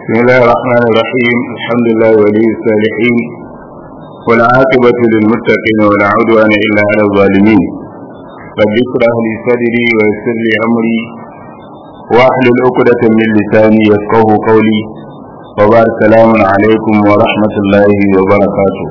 بسم الله الرحمن الرحيم الحمد لله ولي الصالحين والعاقبة للمتقين ولا عدوان إلا على الظالمين رب اشرح لي صدري ويسر لي أمري واحلل عقدة من لساني يفقه قولي وبارك السلام عليكم ورحمة الله وبركاته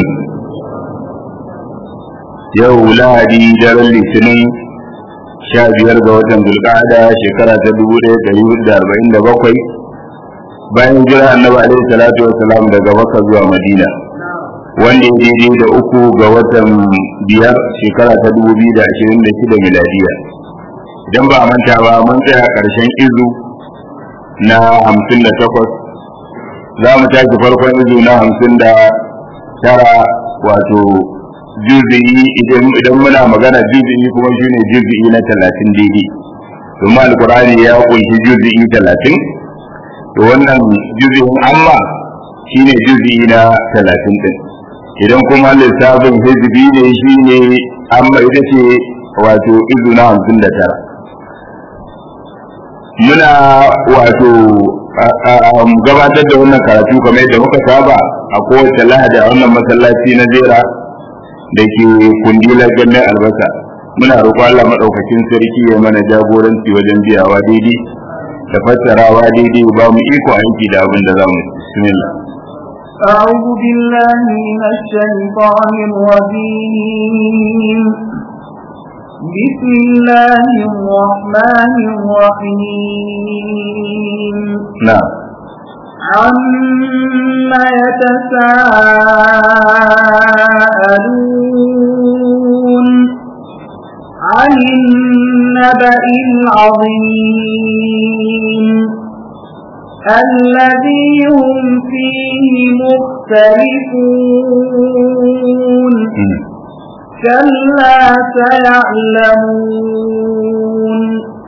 yau lahadi daren litinin sha biyar ga watan zulƙada shekara ta dubu ɗaya ɗari hudu da arba'in da bakwai bayan jira annabi alaihi salatu wasalam daga makka zuwa madina wanda ya daidai da uku ga watan biyar shekara ta dubu biyu da ashirin da shida miladiya idan ba a manta ba mun tsaya ƙarshen izu na hamsin da takwas za mu tashi farkon izu na hamsin da tara wato juzi'i idan muna magana juzi'i kuma shine juzi'i na talatin daidai domin alkurani ya kunshi juzi'i talatin to wannan juzi'in amma shine juzi'i na talatin din idan kuma lissafin hizbi ne shine amma ita ce wato izu na hamsin da tara muna wato gabatar da wannan karatu kamar yadda muka saba a kowace lahadi a wannan masallaci na jera da ke kundilar gannan albasa muna roƙon Allah maɗaukakin sarki ya mana jagoranci wajen biyawa daidai da fassarawa daidai ba mu iko aiki da abin da za mu bismillah أعوذ بالله من الشيطان الرجيم بسم الله الرحمن الرحيم نعم عما يتساءلون عن النبأ العظيم الذي هم فيه مختلفون كلا سيعلمون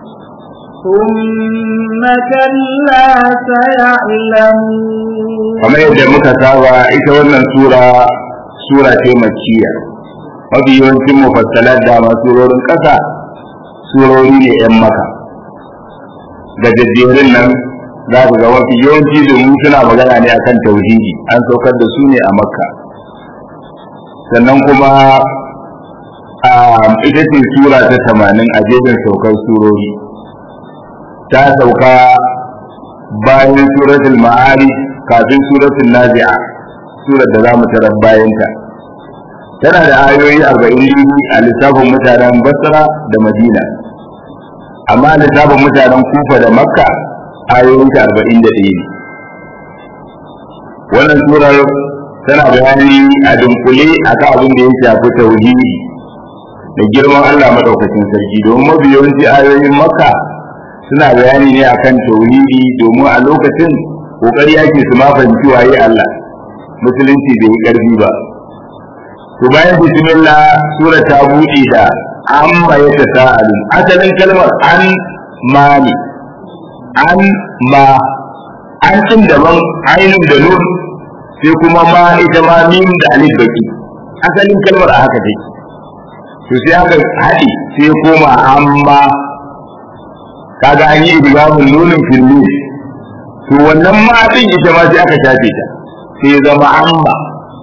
ثم كلا سيعلمون kamar yadda muka saba ita wannan sura sura ce makkiya mafi yawancin mufassalar da masu surorin ƙasa surori ne 'yan maka da jajjerin nan za ku ga mafi yawanci domin suna magana ne akan tauhidi an saukar da su ne a makka sannan kuma ita ce sura ta tamanin a jerin saukar surori ta sauka bayan suratul ma'ari kafin suratul nazi'a surar da zamu tarar bayanta tana da ayoyi arba'in a lissafin mutanen basra da madina amma a lissafin mutanen kufa da makka ayoyin ta arba'in da ɗaya ne wannan surar tana bayani a dunkule akan abin da ya shafi tauhidi da girman Allah madaukakin sarki domin mafi yawanci ayoyin makka suna bayani ne akan tauhidi domin a lokacin kokari ake su ma fahimci waye Allah musulunci bai yi karfi ba to bayan bismillah sura ta buɗe da amma ya ta sa'alun asalin kalmar an mani an ma an cin daban ainun da nun sai kuma ma ita ma mim da alif baki asalin kalmar a haka take to sai aka haɗe sai koma amma kaga an yi idgamun nunin fillu to wannan ma din ita ma sai aka shafe ta sai ya zama amma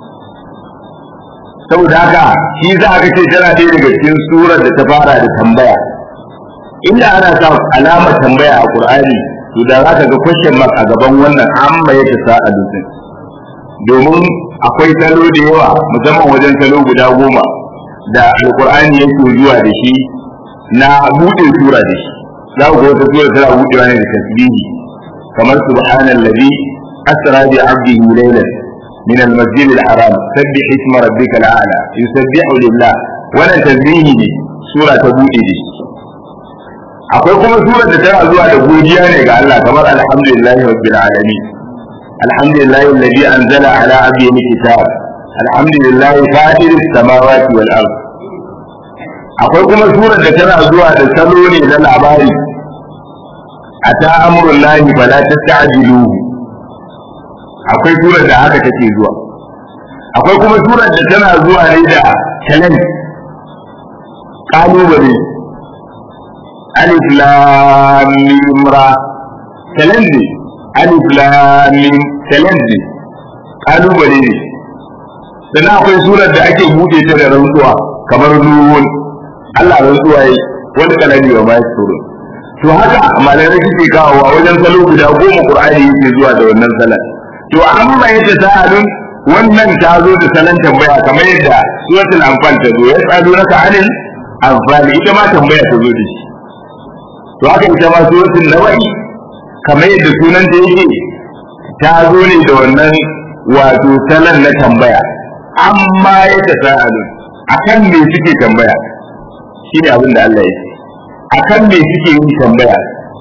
saboda haka shi za aka ce tana ɗaya daga cikin surar da ta fara da tambaya inda ana sa alamar tambaya a qur'ani to da za ka ga question mark a gaban wannan amma ya ta a dutsen domin akwai salo da yawa musamman wajen salo guda goma da alqur'ani yake zuwa da shi na buɗe sura da shi za ku ga wata sura tana buɗewa ne da tasbihi kamar subhanallazi asra bi 'abdihi laylan min al-masjid al-haram sabbih isma rabbika al-a'la yusabbihu lillah wannan tasbihi ne sura ta buɗe da shi akwai kuma sura da tana zuwa da godiya ne ga Allah kamar alhamdulillahi rabbil alamin alhamdulillahi alladhi anzala ala 'abdihi kitab alhamdulillahi fatir as-samawati wal ardh akwai kuma surar da tana zuwa da salo ne na labari a ta amurin lahi fala ta ta'jiluhu akwai surar da haka take zuwa akwai kuma surar da tana zuwa ne da challenge kalubale alif lam mim ra challenge alif lam mim challenge kalubale ne sannan akwai surar da ake buɗe ta da rantsuwa kamar nuhun Allah rantsuwa yi wani kalami wa ma yasuru to haka malamai suke kawowa wajen salo guda goma qur'ani yake zuwa da wannan salan to amma yace sa'alun wannan ta zo da salon tambaya kamar yadda suratul anfal ta zo ya tsado naka anil anfal ita ma tambaya ta zo da shi to haka ita ma suratul nawa'i kamar yadda sunan ta yake ta zo ne da wannan wato salon na tambaya amma ya ta sa'alun akan me suke tambaya shine abin da Allah ya ce akan me suke yin tambaya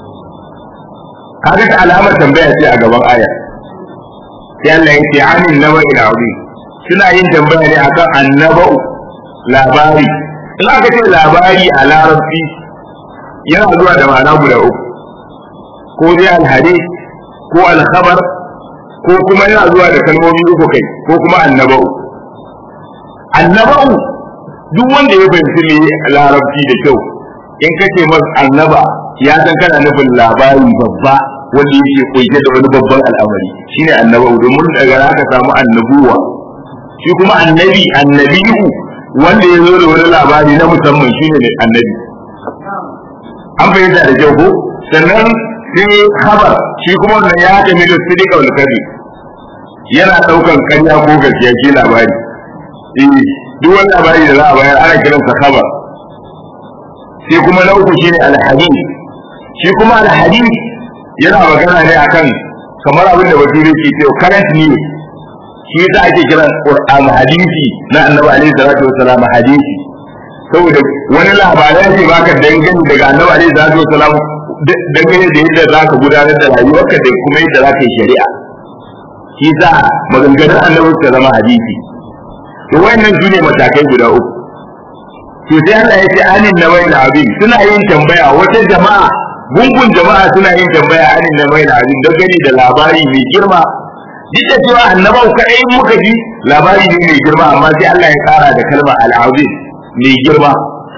kaga alamar tambaya ce a gaban aya sai Allah ya ce anin naba'il azim suna yin tambaya ne akan annaba'u labari in aka ce labari a larabci yana zuwa da ma'ana guda uku ko dai alhadi ko alkhabar ko kuma yana zuwa da kalmomi uku kai ko kuma annaba'u annaba'u duk wanda ya fahimci me larabci da kyau in kace masa annaba ya san kana nufin labari babba wanda yake kunshe da wani babban al'amari shine annaba'u domin daga haka samu annabuwa shi kuma annabi annabiyu wanda ya zo da wani labari na musamman shine ne annabi an fahimta da kyau ko sannan sai khabar shi kuma wannan ya haɗa milo sidika wal kadi yana ɗaukan ƙarya ko gaskiya shi labari eh duk wani labari da za a bayar ana kiransa khabar sai kuma na uku shine alhadith shi kuma alhadith yana magana ne akan kamar abin da bature ke cewa current news shi yasa ake kiran qur'an hadisi na annabi alaihi salatu wassalam hadisi saboda wani labarai ne baka dangane daga annabi alaihi salatu wassalam dangane da yadda zaka gudanar da rayuwarka da kuma yadda zaka yi shari'a shi yasa maganganun annabi ta zama hadisi to wayannan su ne matakai guda uku to sai Allah ya ce anin na bai abin suna yin tambaya wata jama'a gungun jama'a suna yin tambaya anin na bai abin don gani da labari mai girma duk da cewa annabau kaɗai muka ji labari ne mai girma amma sai Allah ya kara da kalmar al'azim mai girma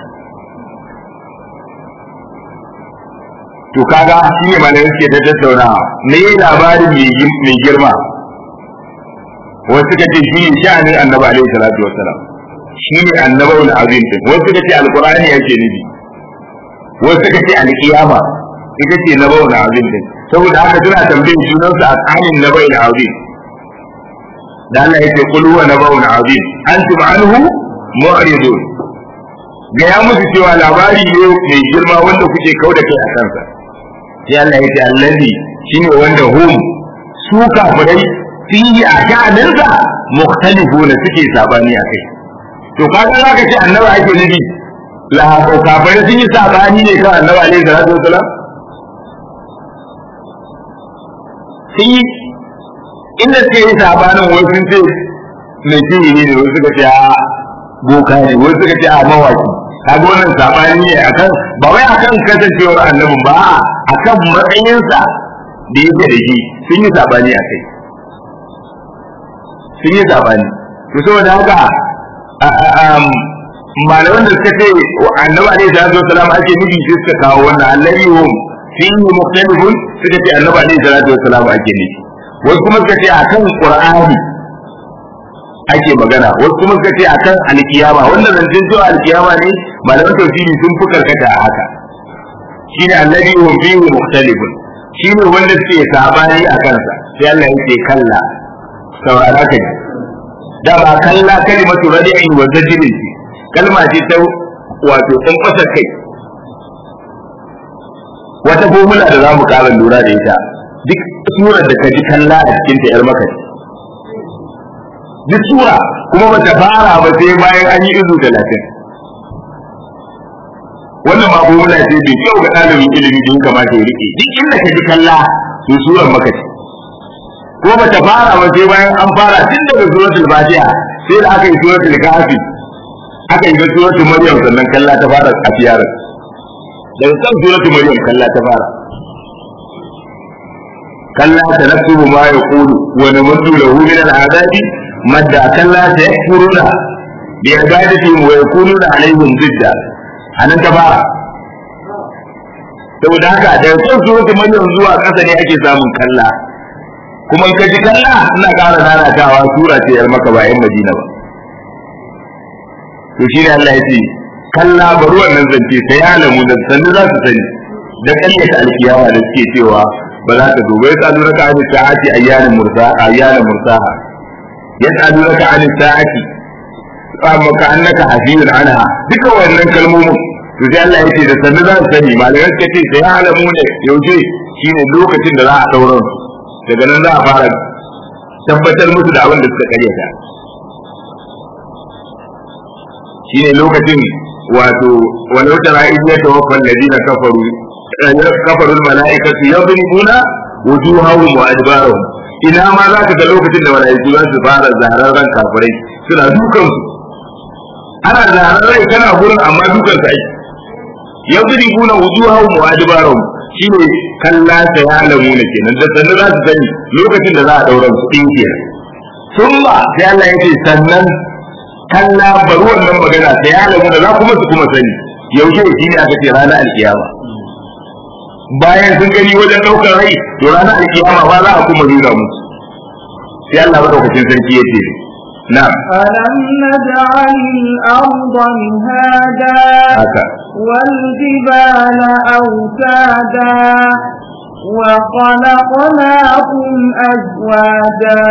to kaga shi ne malamai suke ta tattaunawa me labarin mai girma wasu suka ce shi ne sha'anin annabi alaihi salatu wassalam shi ne annabawul azim din wasu suka ce alqur'ani yake nufi wasu suka ce alqiyama ita ce nabawul azim din saboda haka suna tambayin sunan sa akalin nabawul azim da Allah yake kul huwa nabawul azim antum anhu mu'ridun ga ya musu cewa labari ne mai girma wanda kuke kauda kai a kansa sai Allah yake allazi shine wanda hum su kafirai fihi a sha'aninsa mukhtalifuna suke sabani a kai to kaga za ka ce annabi ake nufi lahabo kafare sun yi sabani ne kan annabi alaihi salatu wasalam sun yi inda suke yi sabanin wai sun ce mai sihiri ne wasu suka ce a boka ne wasu suka ce a mawaki kaga wannan sabani ne akan ba wai akan kasancewar annabin ba akan matsayinsa da yake da shi sun yi sabani a kai sun yi sabani to saboda haka malaman da suka ce annabi alaihi salatu wasalam ake nufi sai suka kawo wannan allahi hum fihi mukhtalifun suka ce annabi alaihi salatu wasalam ake nufi wasu kuma suka ce akan qur'ani ake magana wasu kuma suka ce akan alkiyama wannan zancen cewa alkiyama ne malaman tafsiri sun fi karkata a haka shine allahi hum fihi mukhtalifun shine wanda suke sabani a kansa sai Allah yake kalla saurara ka ji dama kalla kalimatu radi'in wa zajrin ce kalma ce ta wato in fasa kai wata formula da zamu ƙara lura da ita duk surar da ka ji kalla a cikin ta yar maka duk sura kuma ba ta fara ba sai bayan an yi izu talatin wannan ma formula ce bai kyau ga ɗalibin ilimi da ya kamata ya rike duk inda ka ji kalla to surar maka ce ko ba ta fara ba sai bayan an fara tun daga suratul fatiha sai da aka yi suratul kahfi aka yi suratul maryam sannan kalla ta fara a tiyarar daga kan suratul maryam kalla ta fara kalla ta naktubu ma yaqulu wa namuddu lahu min al'adabi madda kalla ta yakfuruna bi ibadati wa yakununa alaihim zidda anan ta fara saboda haka daga kan suratul maryam zuwa ƙasa ne ake samun kalla kuma in ka ji kalla ina ƙara nanatawa sura ce yar maka ba yan madina ba to shi ne Allah ya ce kalla bari wannan zance sai ya alamu da sannu za su sani da karyata alkiyama da suke cewa ba za ta zo bai tsadu raka an sa'ati ayyanin mursa ayyanin mursaha ya tsadu raka an sa'ati amma ka annaka hafiyun anha duka wannan kalmomin to sai Allah ya ce da sannu za su sani malamai suka ce sai ya alamu ne yaushe shine lokacin da za a daura daga nan za a fara tabbatar musu da abin da suka karyata shine lokacin wato walau tara idh yatawaffa alladhina kafaru kafarul mala'ikatu yadribuna wujuhahum wa adbarahum ina ma za ka ga lokacin da mala'iku za su fara zararren kafirai suna dukan su ana zararren kana gurin amma dukan su ai yadribuna wujuhahum wa adbarahum shine kalla ta ya alamu ne kenan da sannan za su sani lokacin da za a daura su din kenan summa sai Allah ya ce sannan kalla bari wannan magana ta ya alamu da za kuma su kuma sani yaushe shi ne aka ce ranar alkiyama bayan sun gani wajen ɗaukar rai to ranar alkiyama ba za a kuma nuna musu sai Allah madaukakin sarki ya ce na ألم نجعل الأرض مهادا haka والجبال أوتادا وخلقناكم أزواجا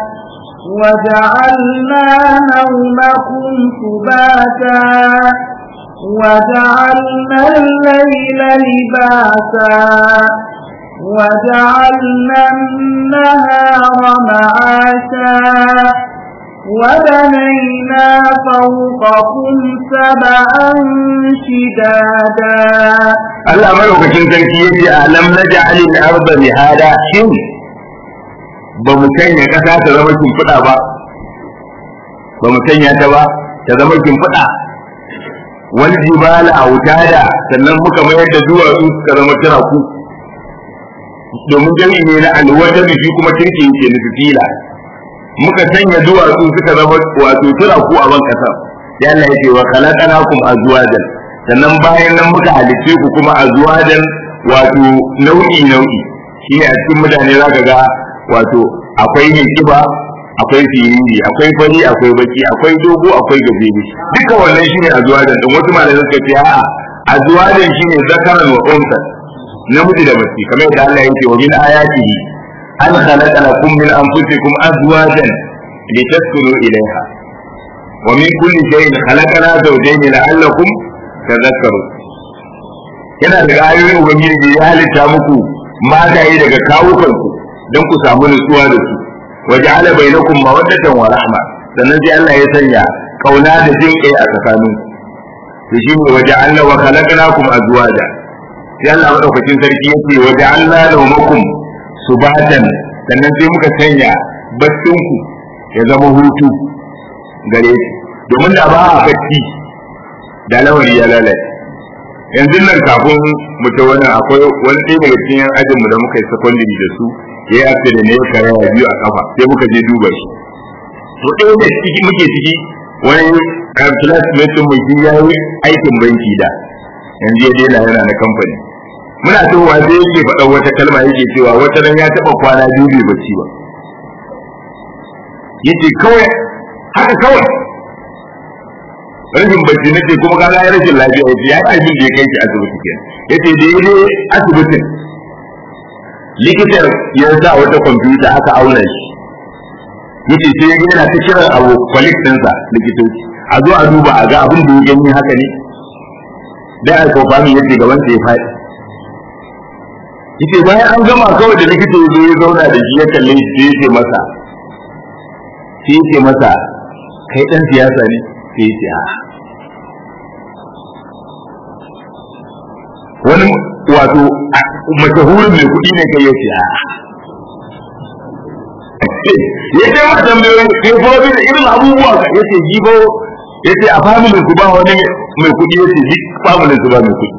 وجعلنا نومكم سباتا وجعلنا الليل لباسا وجعلنا النهار معاشا وبنينا فوقكم سبعا شدادا Allah madaukakin sarki ya ce alam naj'al al-arda mihada shin ba mu sanya kasa ta zama kimfuda ba ba mu sanya ta ba ta zama kimfuda wal jibala autada sannan muka mayar da duwatsu suka zama tiraku domin jami'i ne na alwata shi kuma kirki yake nufi fila muka sanya duwatsu suka zama wato tiraku a ban kasa ya Allah yake wa khalaqnakum azwajan sannan bayan nan muka halicce ku kuma azwajan wato nau'i nau'i shi ne a cikin mutane zaka ga wato akwai mai kiba akwai firiri akwai fari akwai baki akwai dogo akwai gajere duka wannan shine azwajan din wasu malamai suka ce a'a azwajan shine zakaran wa unsa namiji da mace kamar yadda Allah yake wa min ayatihi an khalaqa lakum min anfusikum azwajan litaskunu ilayha wa min kulli shay'in khalaqna zawjayn la'allakum tadhakkarun yana daga ayoyin ubangiji ya halitta muku mataye daga kawukanku don ku samu nutsuwa da su وجعل بينكم مودة ورحمة sannan sai Allah ya sanya kauna da jin kai a tsakanin to shi ne waja'alna wa khalaqnakum azwaja sai Allah madaukakin sarki yake waja'alna nawmakum subatan sannan sai muka sanya baccin ku ya zama hutu gare ku domin da ba a bacci da lawari ya lalace yanzu nan kafin mu ta wani akwai wani ɗaya daga cikin ajinmu da muka yi secondary da su ya yi after da ne ya kare ya biyu a kafa sai muka je duba shi to ɗaya da ciki muke ciki wani classmate mu shi ya yi aikin banki da yanzu ya daina yana na kamfani muna towa sai yake faɗa wata kalma yake cewa wata ran ya taɓa kwana biyu bai bacci ba yace kawai haka kawai rashin bacci nake kuma ka ga rashin lafiya yace ya yi abin da ya kai shi asibiti kenan yace da ya je asibitin likitan ya sa wata kwamfuta aka auna shi yace sai ya yana ta kiran abu kwalik ɗinsa likitoci a zo a duba a ga abin da ya gani haka ne dai a kofami yace gaban sa ya faɗi yace bayan an gama kawai da likita ya zo ya zauna da shi ya kalle shi sai yace masa sai yace masa kai dan siyasa ne sai yace a wani wato mashahurin mai kuɗi ne kai yace a ya ce ma tambayoyi kai fa wani da irin abubuwa ka yace jibo yace a familin ku ba wani mai kuɗi yace duk familin su ba mai kuɗi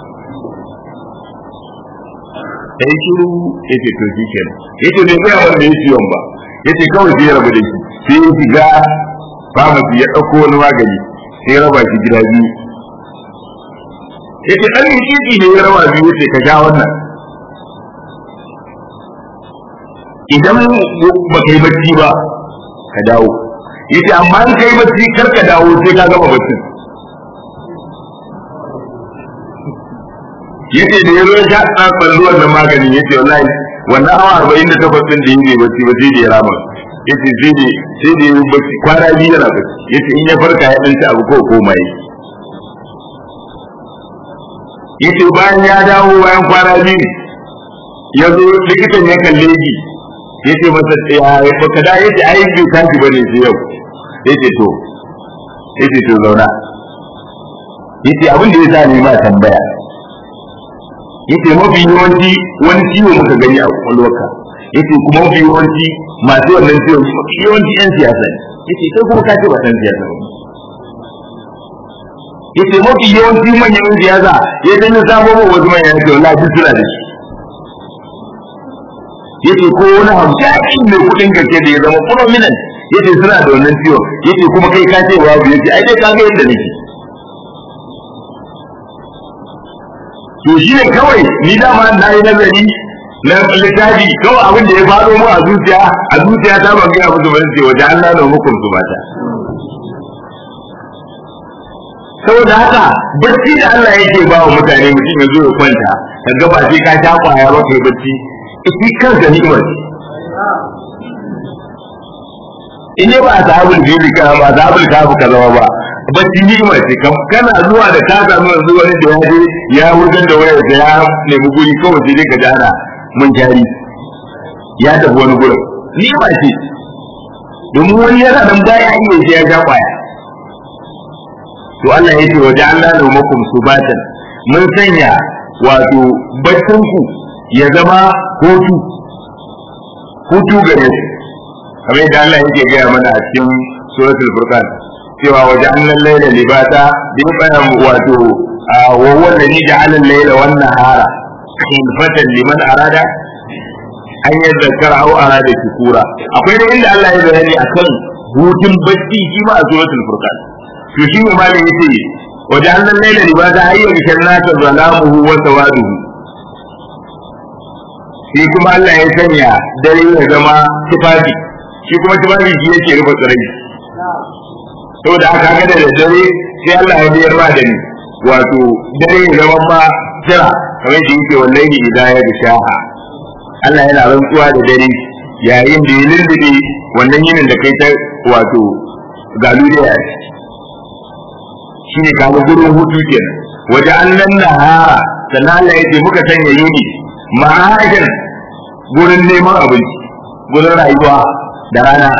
sai shiru yace to shi kenan yace ne ga wanda ya ciwon ba yace kawai sai ya rabu da shi sai ya shiga famasi ya ɗauko wani magani sai ya raba shi gida biyu yace dan miki ne ya rawa biyu yace ka sha wannan idan ba kai bacci ba ka dawo yace amma in kai bacci kar ka dawo sai ka gama bacci yace da yazo ya sha tsafan ruwan da magani yace wallahi wannan awa arba'in da takwas din da yake bacci ba sai da ya rama yace sai da sai da yayi bacci kwana biyu yana bacci yace in ya farka ya dan ci abu ko koma yi yace bayan ya dawo bayan kwana biyu ya zo likitan ya kalle shi yace masa ya baka da yace ai bai tashi bane sai yau yace to yace to zauna yace abin da ya sa ni ma tambaya yace mafi yawanci wani ciwo muka gani a kwakwalwarka yace kuma mafi yawanci masu wannan ciwo mafi yawanci yan siyasa ne yace kai kuma ka ce ba san siyasa ba yace mafi yawanci manyan yan siyasa ya dan ya samu ba wasu manyan yace wallahi duk suna da shi yace ko wani hamshaki mai kuɗin gaske da ya zama prominent yace suna da wannan ciwo yace kuma kai ka ce babu yace ai dai ka ga yadda nake to shi ne kawai ni dama na yi nazari na littafi kawai abin da ya faɗo mu a zuciya a zuciya ta ban gaya musu ban ce waje Allah na hukum su mata saboda haka bacci da Allah yake ba wa mutane mutum ya zo ya kwanta ka ga ba sai ka sha kwaya ba kai bacci shi kansa ni'imar in ne ba a sahabul bibi ka ba sahabul kafu ka zama ba bacci ni'ima ce kana zuwa da ka samu yanzu wani da ya je ya wurgar da wayar da ya nemi guri kawai sai dai ka jana mun jari ya tafi wani gurin ni'ima ce domin wani yana nan baya iya sai ya ja kwaya to Allah ya ce wa ja'alna nawmakum subatan mun sanya wato baccin ku ya zama hutu hutu gare su kamar yadda Allah yake gaya mana a cikin suratul furqan cewa waje annan laila libata bi bayan wato wa huwa alladhi ja'ala al-laila wan nahara khilfatan liman arada an yadhakkara aw arada shukura akwai da inda Allah ya bayani akan hutun bacci shi ma a suratul furqan to shi ne malin yace waje annan laila libata ayyu bishannata zalamuhu wa sawaduhu shi kuma Allah ya sanya dare ya zama tufafi shi kuma tufafi shi yake rufe tsirai saboda aka ga da dare sai Allah ya biyar ma da ni wato dare ya zama ma jira kamar da yake wallahi idan ya da shaha Allah yana rantsuwa da dare yayin da ya lullube wannan yinin da kai ta wato galu da ya shi ne kaga gurin hutu kenan waje annan nahara sannan Allah ya ce muka sanya yini ma'ajin gurin neman abinci gurin rayuwa da rana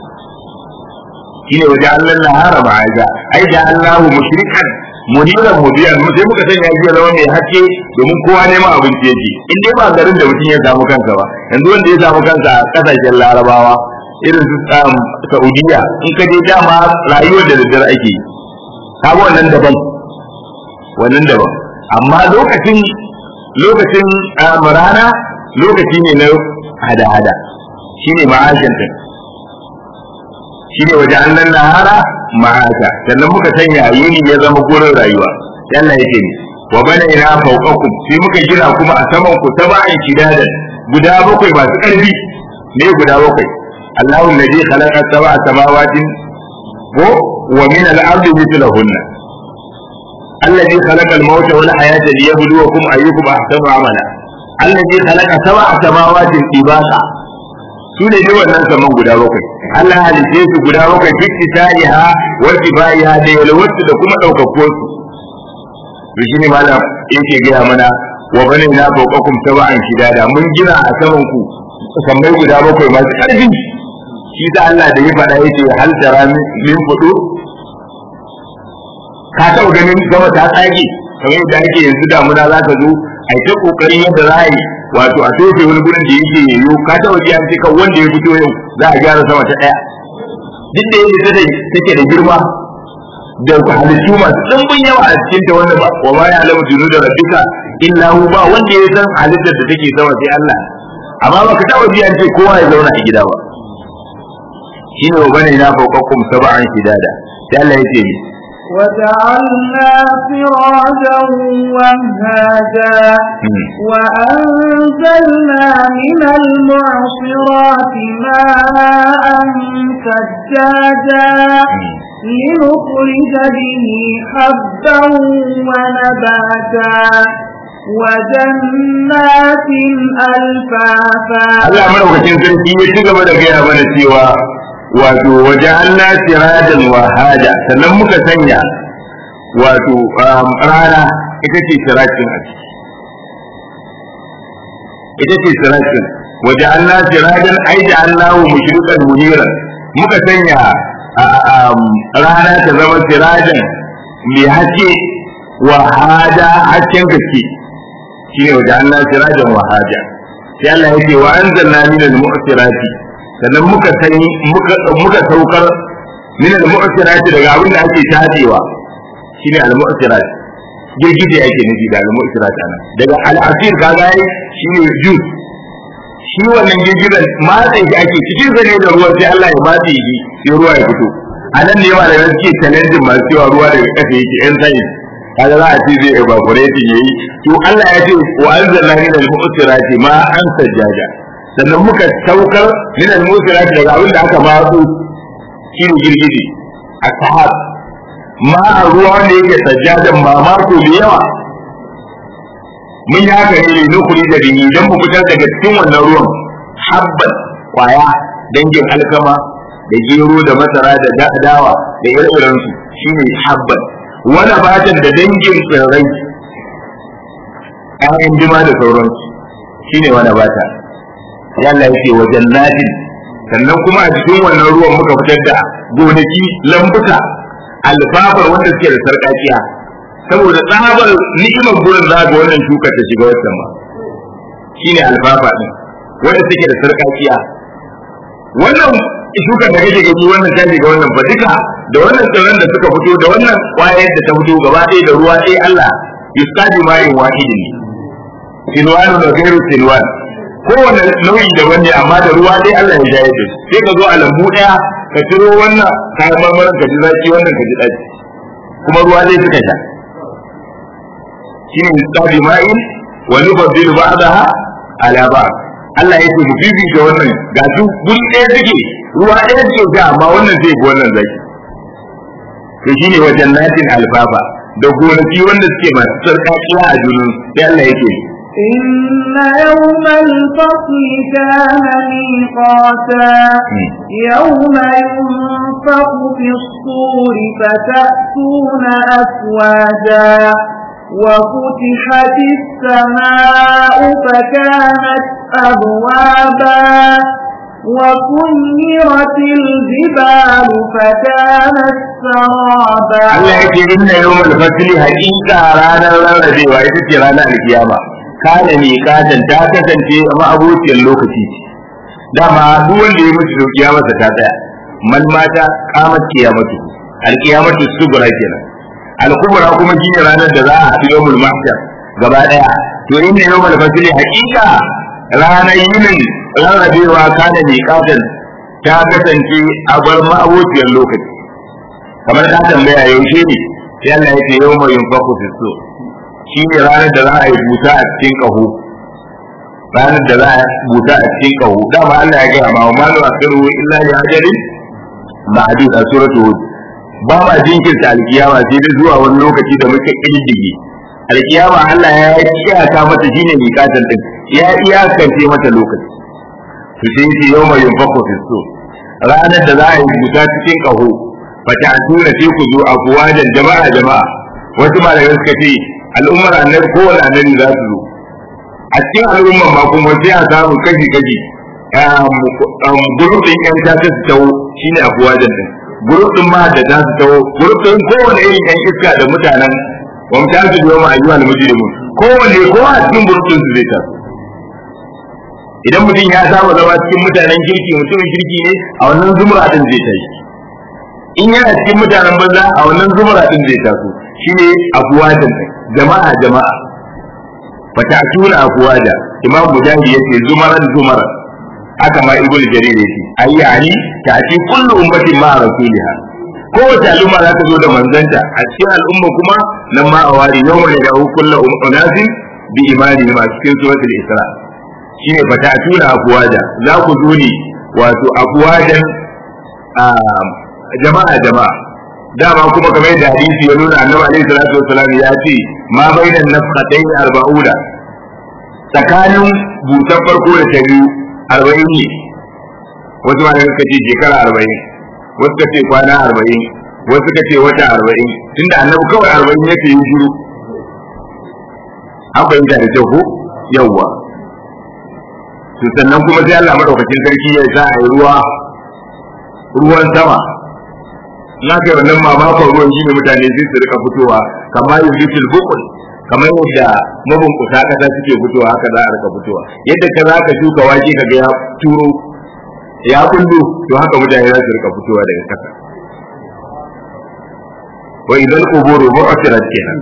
shine waje Allah nahara ma'aja ai da Allahu mushrikan muniran mudiyan sai muka sanya shi zama mai haske domin kowa neman abinci yake in dai ba garin da mutum ya samu kansa ba yanzu wanda ya samu kansa a kasashen larabawa irin su saudiya in ka je dama rayuwar da daddare ake yi ka wannan daban wannan daban amma lokacin lokacin rana lokaci ne na hada-hada shine ma'ashin din shine waje annan nahara ma'asha sannan muka sanya yini ya zama gurin rayuwa yalla yake ne wa bana ina fawqakum sai muka gina kuma a saman ku sab'an shidadan guda bakwai masu karfi ne guda bakwai Allahu alladhi khalaqa sab'a samawati ko wa min al-ardi mithlahunna الذي خلق الموت والحياة ليبلوكم أيكم أحسن عملا الذي خلق سبع سماوات طباقا su ne dai wannan saman guda bakwai Allah halice su guda bakwai duk tisariha wa kifaiha da yalwatu da kuma daukakko su to shine malam yake gaya mana wa bane na fawqakum sab'an shidada mun gina a saman ku sammai guda bakwai masu karfi shi da Allah da ya faɗa yace hal tara min fudu ka taɓa ganin gama ta tsage kamar yadda ake yanzu damuna za ka zo a ta kokarin yadda za a yi wato a tofe wani gurin da yake yayo ka taɓa ji an ce kan wanda ya fito yau za a gyara sama ta ɗaya duk da yadda ta take da girma da halittu masu ɗumbin yawa a cikin ta wanda wa ma ya alamu tunu da rabbika illa hu ba wanda ya san halittar da take sama sai Allah amma baka taɓa ji an ce kowa ya zauna a gida ba shine wa bane na fawqakum sab'an shidada sai Allah yake ni وجعلنا سراجا وهاجا وأنزلنا من المعصرات ماء ثجاجا لنخرج به حبا ونباتا وجنات ألفافا Allah madaukakin sarki ya ci gaba da gaya mana cewa wato waje Allah sirajan wahaja sannan muka sanya wato rana ita ce sirajin a ciki ita ce sirajin waje Allah sirajan ai da Allah mushrikan muniran muka sanya rana ta zama sirajan mai haske wahaja hasken gaske shine waje Allah sirajan wahaja sai Allah yake wa anzalna min al-mu'sirati sannan muka sani muka muka saukar min al-mu'sirati daga abin da ake tadewa shine al-mu'sirat girgije ake nufi da al-mu'sirat ana daga al-asir kaga shine juice shi wannan girgijen matsayi shi ake cikin zane da ruwa sai Allah ya matse shi sai ruwa ya fito a nan ne ma da suke challenging masu cewa ruwa daga ƙasa yake yan science kaga za a ce zai evaporate yayi to Allah ya ce wa anzalna min al-mu'sirati ma an sajjaja sannan muka saukar min al-mu'sirati daga abin da aka matsu shine girgije ashab ma ruwa ne yake sajjadan mamako da yawa mun yi haka ne nukuri da bihi dan mu fitar daga cikin wannan ruwan habban kwaya dangin alkama da gero da masara da dawa da ire-irensu shine habban wani batan da dangin tsirrai ƴaƴan jima da sauransu shine wani bata yalla yake wa jannatin sannan kuma a cikin wannan ruwan muka fitar da gonaki lambuka alfafar wanda suke da sarƙaƙiya saboda tsabar ni'imar gurin za ga wannan shukar ta shiga wancan ba shine alfafa din wanda suke da sarƙaƙiya wannan shukar da kake gani wannan ta shiga wannan ba duka da wannan tsirran da suka fito da wannan kwayar da ta fito gaba ɗaya da ruwa ɗaya Allah yusqadi ma'in wahidin silwanu da gairu silwan kowane nau'i daban ne amma da ruwa ɗaya Allah ya jaye da sai ka zo a lambu ɗaya ka ciro wannan kayan marmarin ka ji zaki wannan ka ji ɗaci kuma ruwa ɗaya suka sha shine yusqadi ma'in wa nufaddilu ba'daha ala ba'd Allah ya ce mu fifita wannan ga su guri ɗaya suke ruwa ɗaya suke sha amma wannan zai bi wannan zaki to shine wajen natin alfafa da gonaki wanda suke masu sarƙaƙiya a junan sai Allah yake إن يوم الفصل كان ميقاتا يوم ينفق في الصور فتأتون أفواجا وفتحت السماء فكانت أبوابا وسيرت الجبال فكانت سرابا Allah yake inna yawmal fasli haqiqa ranar rarrabewa ita ce ranar alkiyama kana ne katan ta kasance a abociyar lokaci dama duk wanda ya mutu kiyamarsa ta tsaya man mata qamat kiyamatu alkiyamatu subra kenan alkubra kuma shine ranar da za a haɗu yawmul mahshar gaba daya to inna yawmal fasli haqiqa ranar yinin rarrabewa kana ne katan ta kasance a bar ma'abociyar lokaci kamar ka tambaya yaushe ne sai Allah ya ce yau mai yunfaku fi so shi ne ranar da za a yi buta a cikin ƙaho ranar da za a buta a cikin ƙaho dama Allah ya gaya ma wa malu asiru illa li ajalin ma'dud a suratul hud ba ma jinkirta alkiyama sai dai zuwa wani lokaci da muke kididdige alkiyama Allah ya iyaka mata shine miƙatan din ya iyakance mata lokaci to sai yace yau mai yunfaku fi so ranar da za a yi buta cikin ƙaho fata tuna sai ku zo afwajan jama'a jama'a wasu malamai suka ce al'ummar annabi kowane annabi za su zo a cikin al'ummar ma kuma sai a samu kashi kashi gurup din yan ta su tawo shine afwajan din gurup din ma da ta su tawo gurup din kowane irin yan iska da mutanen wa mutan su biyo ma ayyuhal mujrimun kowane kowa a cikin gurup din su zai taso idan mutum ya saba zama cikin mutanen kirki mutumin kirki ne a wannan zumra din zai tashi in yana cikin mutanen banza a wannan zumara din zai taso shine afwajan jama'a jama'a fata'tuna afwaja imam mujahid yace zumaran zumaran haka ma ibnu jarir yace ayyani ta'ti kullu ummatin ma rasuliha kowace al'umma za ta zo da manzanta a cikin al'umma kuma nan ma a wari yau mai da hukulla unasin bi imani ma cikin suratul isra shine fata tuna afuwaja za ku zo ne wato afuwajan jama'a jama'a dama kuma kamar yadda hadisi ya nuna annabi alaihi salatu wassalam ya ce ma bainan nafqatayn arba'una tsakanin busan farko da ta biyu arba'in ne wasu ma suka ce shekara arba'in wasu suka ce kwana arba'in wasu suka ce wata arba'in tunda annabi kawai arba'in yake yi shiru an fahimta da kyau ko yawwa to sannan kuma sai Allah madaukakin sarki ya sa a yi ruwa ruwan sama na kai wannan mamakon ruwan shi ne mutane sai su rika fitowa kamar yujitul bukul kamar yadda mabunkuta kasa suke fitowa haka za a rika fitowa yadda ka za ka shuka wake ka ga ya turo ya kullu to haka mutane za su rika fitowa daga kasa wa idan quburu bu'thirat kenan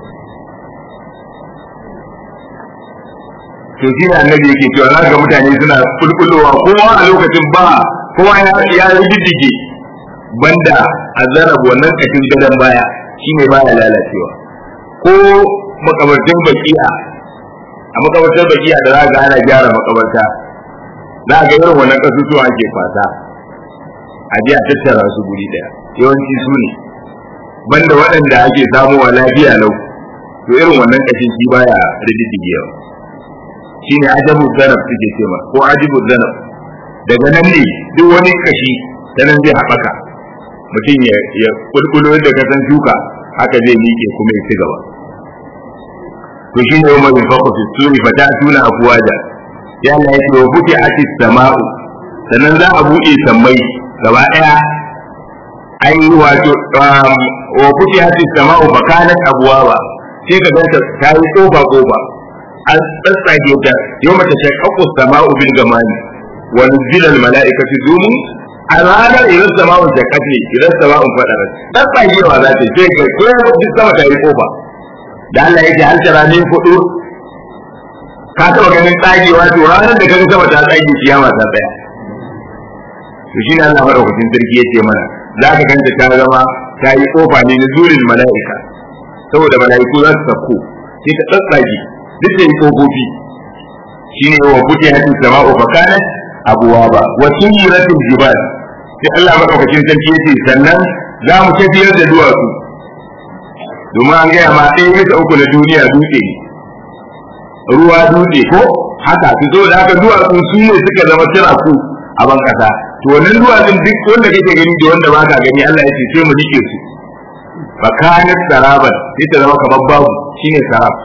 to shi ne annabi yake cewa za ga mutane suna kulkulowa kowa a lokacin ba kowa ya riddige banda azarab wannan kashin gadon baya shine baya lalacewa ko makabartin baki'a a makabartar baki'a da za ga ana gyara makabarta za ga irin wannan kasusuwa ake fata a je a tattara su guri daya yawanci su ne banda waɗanda ake samuwa lafiya lau to irin wannan kashin shi baya rididdigewa shine ajabu zanab suke cewa ko ajibu zanab daga nan ne duk wani kashi ta nan zai haɓaka mutum ya kulkulo da kasan shuka haka zai miƙe kuma ya ci gaba to shi ne umar bin fakwa suri fa ta tuna afuwaja ya Allah ya ce wa futi atis sama'u sannan za a buɗe sammai gaba ɗaya ai wato wa futi atis sama'u fa kanat abwaba sai ka ganta ta yi kofa kofa an tsatsage ta yau mata shakkaku sama'u bil gamani wa nuzila al mala'ikatu dumu a ranar idan sama'un shakkat ne idan sama'un fadarat tsatsagewa za ta sai kai ko duk sama ta yi kofa da Allah ya ce hal tara min fudu ka taba ganin tsagewa to ranar da kaga sama ta tsage kiyama ta tsaya to shi ne Allah madaukakin sarki yace mana za ka ganta ta zama ta yi kofa ne na zurin mala'ika saboda mala'iku za su sako sai ta tsatsage duk da yi kofofi shine wa buti hatu sama'u fa kanat abwaba wa suyiratil jibal sai Allah madaukakin sarki yace sannan za mu tafiyar da duwatsu domin an gaya ma ɗaya bisa uku na duniya dutse ne ruwa dutse ko haka su zo da haka duwatsu su ne suka zama tiraku a ban kasa to wannan duwatsun duk wanda kake gani da wanda baka gani Allah ya ce sai mu dike su fa kanat saraban sai ta zama kamar babu shine sarab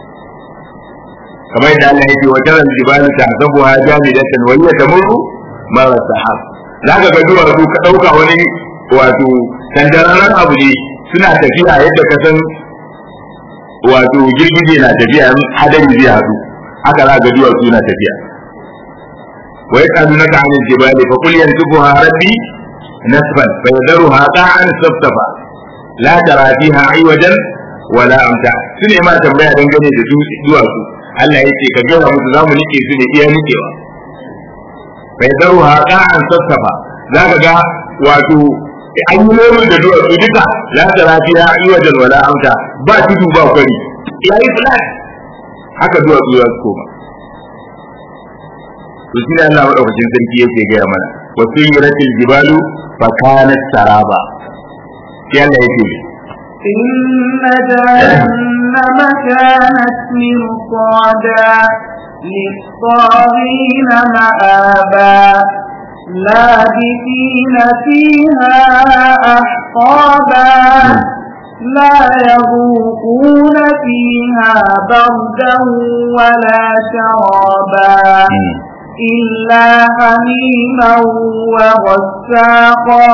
kamar yadda Allah ya ce wa taral jibalu tahsabuha jamidatan wa hiya tamurru mara sahab zaka ga duwatsu ka dauka wani wato tandararren abu ne suna tafiya yadda ka san wato girgije na tafiya hadari zai haɗu haka za ga duwatsu na tafiya wa yaqalunaka 'anil jibali fa qul yansifuha rabbi nasfan fa yadharuha qa'an safsafa la tara fiha 'iwajan wala amta sune ma tambaya dangane da duwatsu Allah yake ka gaya musu zamu nike su ne iya nikewa fa yadharuha qa'an safsafa zaka ga wato an yi nomin da duwatsu duka la tara fiha 'iwajan wala amta ba tudu ba kwari yayi flat haka duwatsu za su koma to shi ne Allah madaukakin sarki yake gaya mana wa suyiratil jibalu fa kanat saraba sai Allah yake إن جهنم كانت مرصادا للطاغين مآبا لابثين فيها أحقابا لا يذوقون فيها بردا ولا شرابا إلا حميما وغساقا